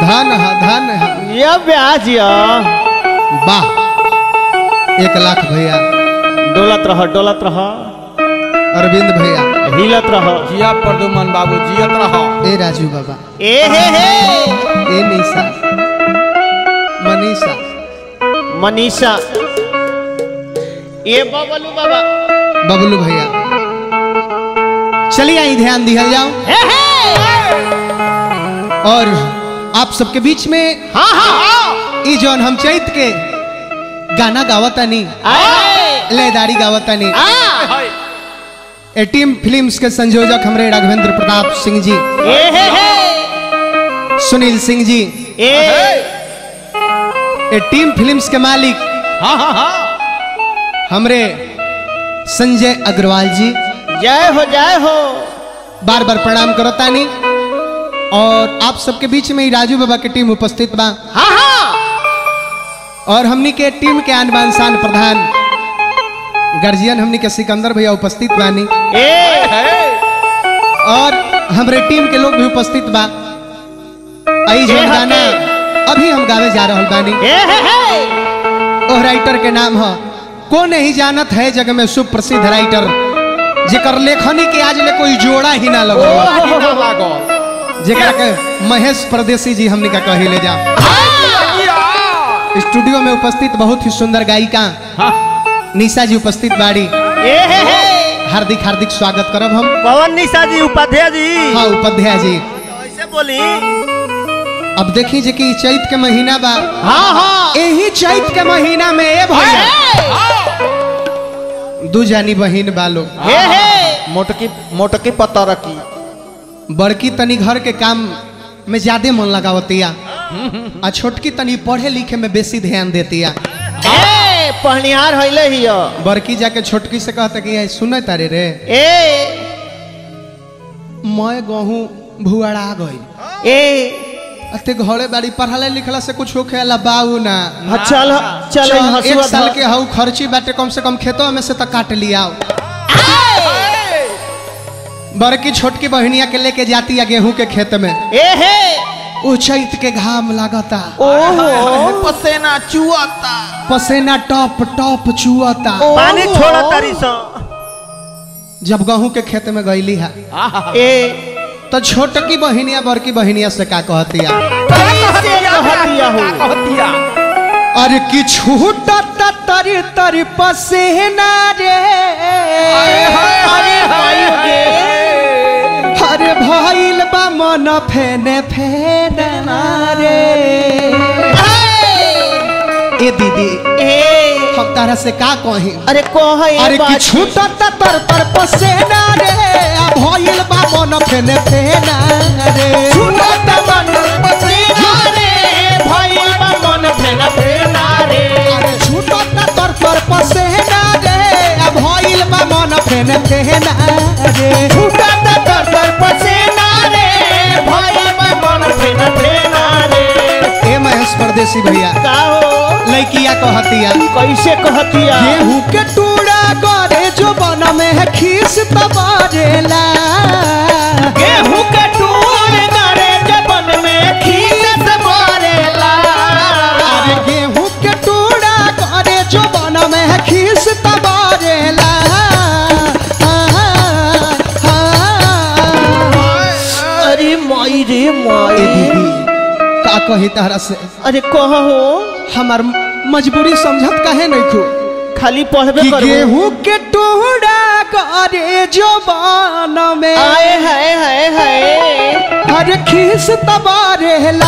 धन है धन है ये ब्याज या वाह एक लाख भैया डोलत रह डोलत रह अरविंद भैया हिलत रह जिया प्रदुमन बाबू जियत रह ए राजू बाबा ए हे हे ए निशा मनीषा मनीषा ये बबलू बाबा बबलू भैया चलिए आई ध्यान दिया जाओ हे हे और आप सबके बीच में हाँ हाँ हाँ ई जौन हम चैत के गाना गावतानी आए लयदारी गावतानी आ ए टीम फिल्म्स के संयोजक हमरे राघवेंद्र प्रताप सिंह जी ए हे हे सुनील सिंह जी ए ए टीम फिल्म्स के मालिक हाँ हाँ हाँ हमरे संजय अग्रवाल जी जय हो जय हो बार बार प्रणाम करतानी और आप सबके बीच में ही राजू बाबा की टीम उपस्थित बा हाँ हाँ और हमनी के टीम के आन बान शान प्रधान गार्जियन हमनी के सिकंदर भैया उपस्थित बानी ए और हमरे टीम के लोग भी उपस्थित बा आई जो ए हके। गाना अभी हम गावे जा रहल बानी ए हे हे ओह राइटर के नाम है को नहीं जानत है जग में सुप्रसिद्ध राइटर जेकर लेखनी के आज ले कोई जोड़ा ही ना लगो लागी ना लागल जेकरा के महेश परदेसी जी हमने का कही ले जा स्टूडियो में उपस्थित बहुत ही सुंदर गायिका निशा जी उपस्थित बाड़ी ए हे हे हार्दिक हार्दिक स्वागत करब हम पवन निशा जी उपाध्याय जी हाँ उपाध्याय जी ऐसे बोली अब देखी जे कि चैत के महीना बा हाँ हाँ यही चैत के महीना में ए भैया दू जानी बहिन बा लोग हे हे मोटकी मोटकी पत्ता रखी बड़की तनी घर के काम में ज्यादा मन लगावतिया आ छोटकी तनी पढ़े लिखे में बेसी ध्यान देतिया ए पहनिहार हइले हिय बड़की जाके छोटकी से कहता कि "ये सुने तारे रे ए मैं गहूँ भुआड़ा गई ए अते घरे बाड़ी पढ़ले लिखला से कुछ होखे ला बाऊ ना हाँ, चल चल चल, हसुआ एक साल धर। के हऊ खर्ची बाटे कम से कम खेतों में से तो काट लिया बड़की छोटकी बहनिया के लेके जाती है गेहूं के खेत में ए हे उ चैत के घाम लागता ओहो पसेना चुआता पसेना टॉप टॉप चुअता पानी छोड़ा तारी सो जब गेहूं के खेत में गईली है ए तो छोटकी बहनिया बड़की बहनिया से का कहतिया कैसे कहतिया हो कहतिया अरे कि छूटता तरी तरी पसेना रे अरे भाई गे अरे भइल बा मन फेने फेना रे ए दीदी ए हम तारा से का कही अरे कह अरे कि छूटता तर तर पसेना रे आ भइल बा मन फेने फेना रे छूटत मन पसीना रे भइल बा मन फेना फेना रे अरे छूटता तर तर पसेना रे आ भइल बा मन फेने फेना रे छूटत तर तर पसीना रे भइल बा मन फेना फेना रे ए महेश परदेसी भैया का हो लइकिया कहतिया कैसे कहतिया गेहूं के टूड़ा करे जो बन में है खीस तबारेला गेहूं के टूर करे जबन में खीस से मारेला अरे गेहूं के टूड़ा करे जो बन में है खीस तबारेला अरे माई रे ए माई दीदी का कही तारा से अरे कहो हमार मजबूरी समझत काहे नहीं खू खाली पढ़बे कि करो गेहूं के टूड़ा करे जो बन में आए हाय हाय हाय हर खीस तबारेला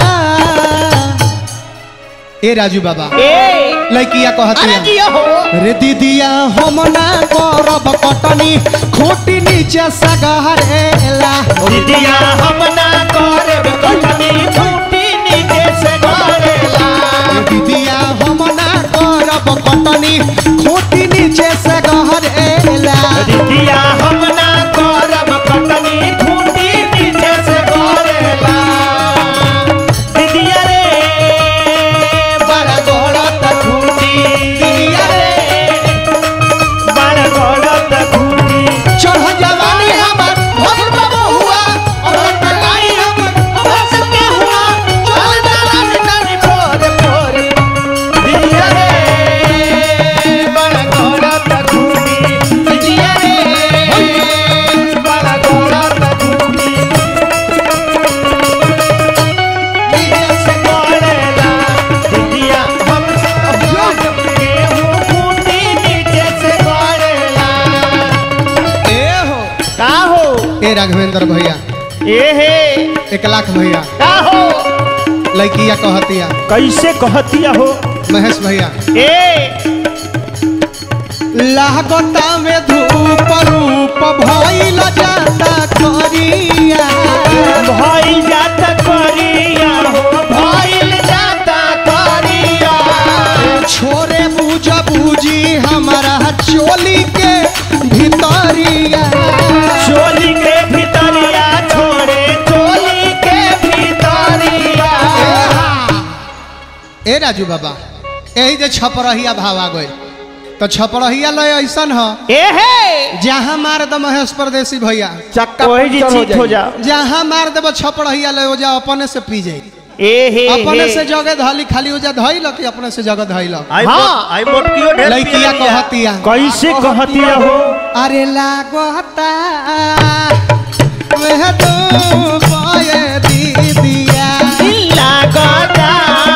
ए राजू बाबा ए लइकिया अरे कहतिया जिया हो रे दीदिया हम ना करब कटनी खोटी नीचे सगहरेला दीदिया हम ना करब कटनी फूटी नीचे से मारेला रे दीदिया हम ना करब कटनी खोटी नीचे सगहरेला दीदिया हम ना करब कटनी फूटी नीचे से मारेला दीदिया रे बड़ा गोड़त खूंटी दीदिया रे बड़ा गोड़त खूंटी चढ़ जवानी हमर भइल बा बहुआ और टकाई हम बस के हुआ राघवेंद्र भैया ए हे एक लाख भैया का हो लड़किया कहतिया कैसे कहतिया हो महेश भैया ए लागता में धूप रूप भइल जाता करिया भइल जाता करिया हो भइल जाता करिया छोरे बूझ बूझी हमारा चोली के भितरिया चोली के भीतरिया छोड़े चोली के भीतरिया ए राजू बाबा यही जे छपरहिया भाव आ गए तो छपरहिया लय ऐसन ह ए हे जहाँ मार द महेश परदेसी भैया चक्का वही जी पंचर चीत हो जा जहाँ मार देव छपरहिया ले हो जा अपने से पी जाई ए हे अपने हे। से जगह धली खाली हो जा धइल कि अपने से जगह धइल आई हाँ। मोट- आई मोटकियो ढेर लड़किया पियलिया। कहतिया कैसे कहतिया हो अरे लागता वह तो पाए दीदिया लागता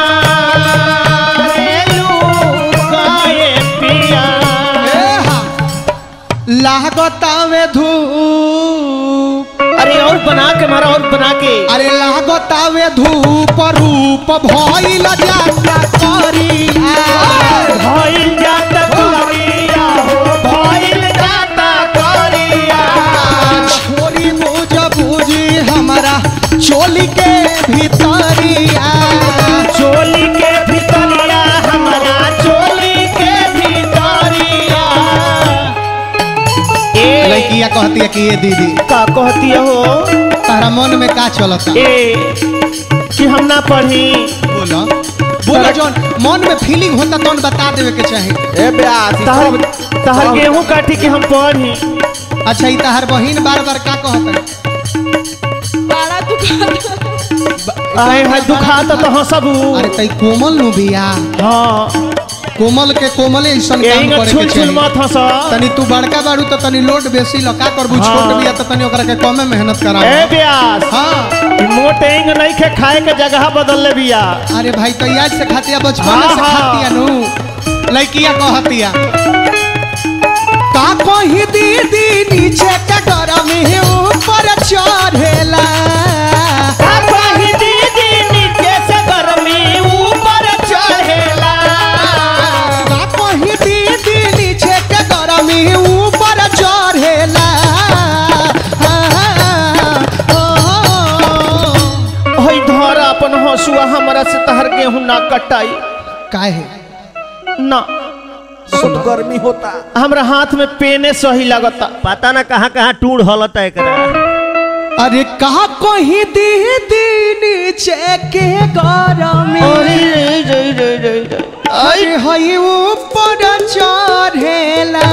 रे लूकाए पिया ए हा, लागता वे धूप अरे और बना के मारा और बना के अरे लागता वे धूप रूप भइल जाता करिया भइल जाता करिया हो भइल जाता करिया छोरी बुझ बुझी हमारा चोली के भीतरिया चोली के भीतरिया हमारा चोली के भीतरिया ए लड़किया कहती है कि ये दीदी का कहतिया हो तारा मन में का चलता ए कि हम ना पढ़ी बोलो बोलो जौन मन में फीलिंग होता तो बता देवे के चाही ए ब्यास ई तहर सब- तहर सब- गेहूं काटी के हम पढ़ी अच्छा ई तहार बहिन बार बार का कहता बड़ा दुकान आए है दुखाता तो हंसबू अरे तई कोमल नु बिया हाँ कोमल के कोमल ऐसन यही काम का करे छुल के छुल चाही मत हंस तनी तू बड़का बाड़ू तो तनी लोड बेसी ल का करबू हाँ। छोट बिया तो तनी ओकरा के कमे मेहनत करा ए ब्यास हां ई मोट एंग नहीं खे खाए के जगह बदल ले बिया अरे भाई तो याद से खातिया बचपन हाँ, से हाँ। खातिया नु लड़किया कहतिया का कही दीदी नीचे के गरम है ऊपर चढ़ेला का कही दीदी नीचे से गर्मी ऊपर चढ़ेला का कही दीदी नीचे के गरम है ऊपर चढ़ेला हई धर अपन हंसुआ हमरा से तहर गेहूं ना कटाई काहे ना बहुत गर्मी होता हमरा हाथ में पेने सही लगता पता ना कहाँ कहाँ टूर हलता एकरा अरे कहा कही दीदी नीचे के गरम अरे हई ऊपर चढ़ेला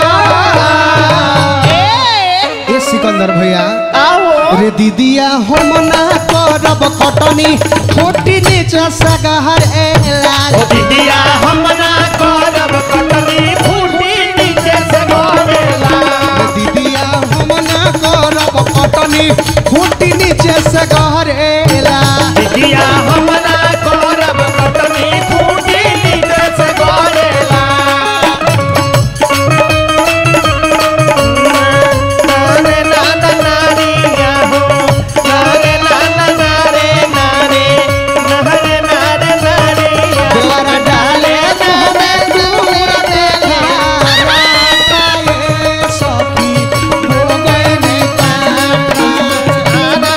ए सिकंदर भैया आओ रे दीदिया हम ना करब कटनी छोटी नीचे सगहर एला दीदिया हम ना करब कटनी फूटी नीचे से गोरेला रे दीदिया हम ना करब कटनी छोटी नीचे सगहर एला दीदिया हम ना करब कटनी फूटी नीचे से गोरेला नारे नाना नारिया हो नारे नाना नारे नारे नारे नारे नारिया द्वारा डाले हमें दूर देला राता ये सखी हो गए ने काटा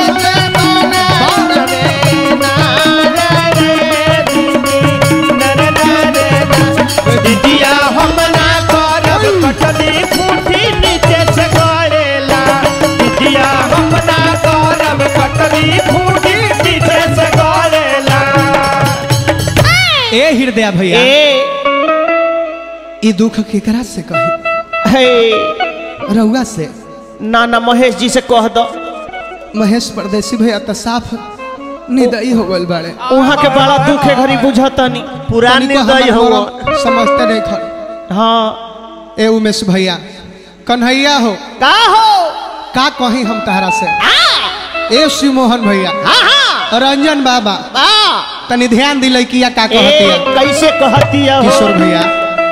दीदिया हम ना करब कटनी फूटी नीचे से गड़ेला दीदिया हम ना करब कटनी फूटी नीचे से गड़ेला ए हृदय भैया ए ई दुख केकरा से कही हे रउआ से नाना महेश जी से कह दो महेश परदेसी भैया तो साफ निदई हो गइल बाड़े वहाँ के बड़ा दुख है घड़ी बुझतनी पुरान तनिको निर्दय हमर हो मरम समझते नहीं खर हाँ ए उमेश भैया कन्हैया हो का हो का कही हम तहरा से ए शिव मोहन भैया रंजन बाबा तनी ध्यान दिले किया का ए कहतिया कैसे कहतिया हो किशोर भैया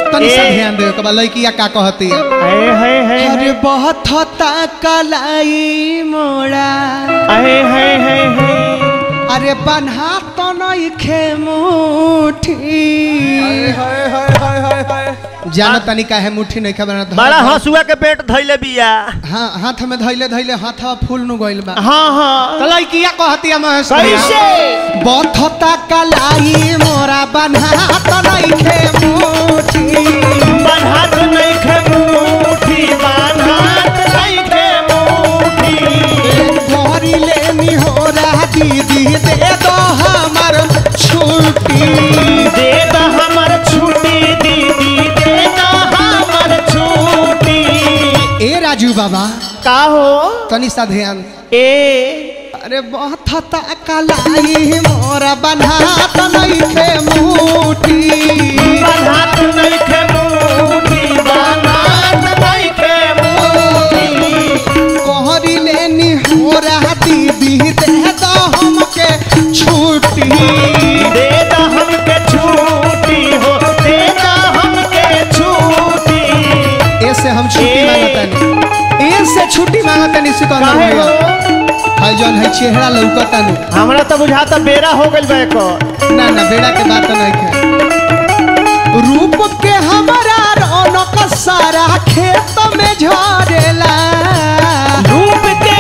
तनी सा ए। ध्यान दे के बा लड़किया का कहती है अरे है है अरे बहुत होता कलाई मोड़ा अरे है है है अरे बन्हा तो नहीं खे मुठी हाय हाय हाय हाय हाय जाना तनी का है मुट्ठी नहीं खबर बड़ा हंसुआ के पेट धैले बिया हाँ हाथ में धैले धैले हाथवा फूल नु गइल बा हाँ हाँ तो लड़किया कहती है महेश कैसे बथता कलाई मोरा बन्हा तो नहीं खे मुठी बन्हात नहीं खे मुठी बन्हात नहीं खे मुठी गोरी लेनी हो रहा दीदी दे दो हमार छुट्टी दे दा हमर छुट्टी दीदी दे दा हमर छुट्टी ए राजू बाबा का हो तनी सा ध्यान ए अरे बथता कलाई मोरा बन्हा तो नहीं खे मुठी बन्हात नहीं खे मुठी बन्हात नहीं खे मुठी कोहरी लेनी हो रहा दीदी दे दो हमके छुट्टी दे दा हमके छुट्टी हो दे दा हमके छुट्टी ऐसे हम छुट्टी ए। मांगतानी ऐसे छुट्टी मांगतानी से कहना काहे भैया हो हाय जौन है चेहरा लौकतानु हमरा तो बुझाता बेरा हो गइल बा एको ना ना बेड़ा के बात नहीं है रूप के हमारा रौनक सारा खेत में झरेला रूप के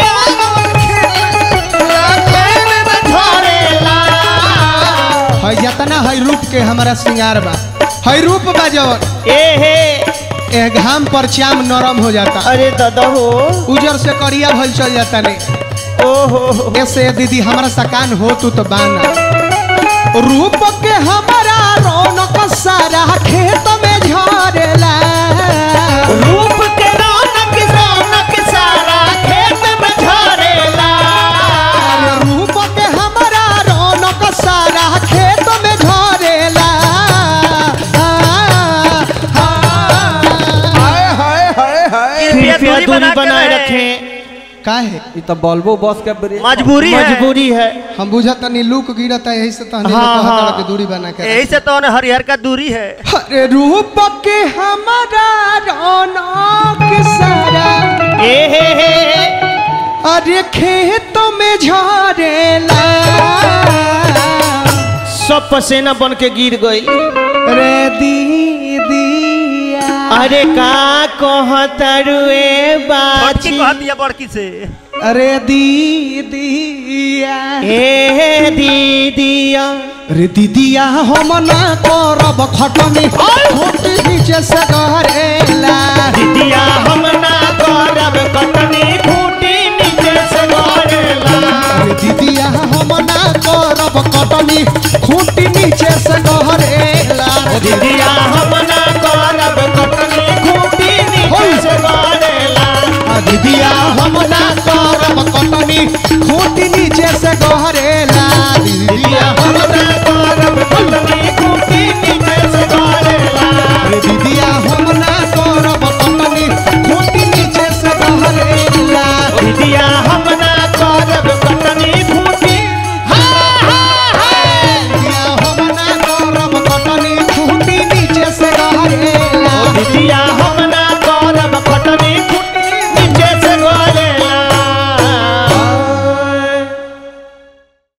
धरेला है जतना है रूप के हमारा श्रृंगार बा है रूप बा जवन ए हे ए घाम पर चाम नरम हो जाता अरे दादा हो उजर से करिया भल चल जाता नहीं ओ हो हो। ऐसे दीदी हमारा सकान हो तू तो बाना रूप के हमारा रौनक सारा खेत में झरेला रूप के रौनक रौनक सारा खेत में झरेला रूप के हमारा रौनक सारा खेत में झरेला हाय हाय हाय हाय कृपया दूरी बनाए रखें काहे ये तो बल्बो बस के ब्रेक मजबूरी है मजबूरी है हम बुझत नहीं लूक गिरता यही से तहने हाँ, हाँ, हाँ। के दूरी बना के यही से तो हरिहर का दूरी है अरे रूप के हमारा रौनक सारा ए हे हे हे। अरे खेत में झरेला सब पसेना बन के गिर गई रे दीदिया अरे का कहतरुए बाची दिया बड़की से अरे दीदिया ए दीदिया रे दीदिया हम ना करब खटनी छोटी नीचे से करेला दीदिया हम ना करब कटनी खूटी नीचे से गरेला रे दीदिया हम ना करब कटनी खूटी नीचे से करेला दीदिया हम ना करब कटनी खूटी नीचे से गरेला दीदिया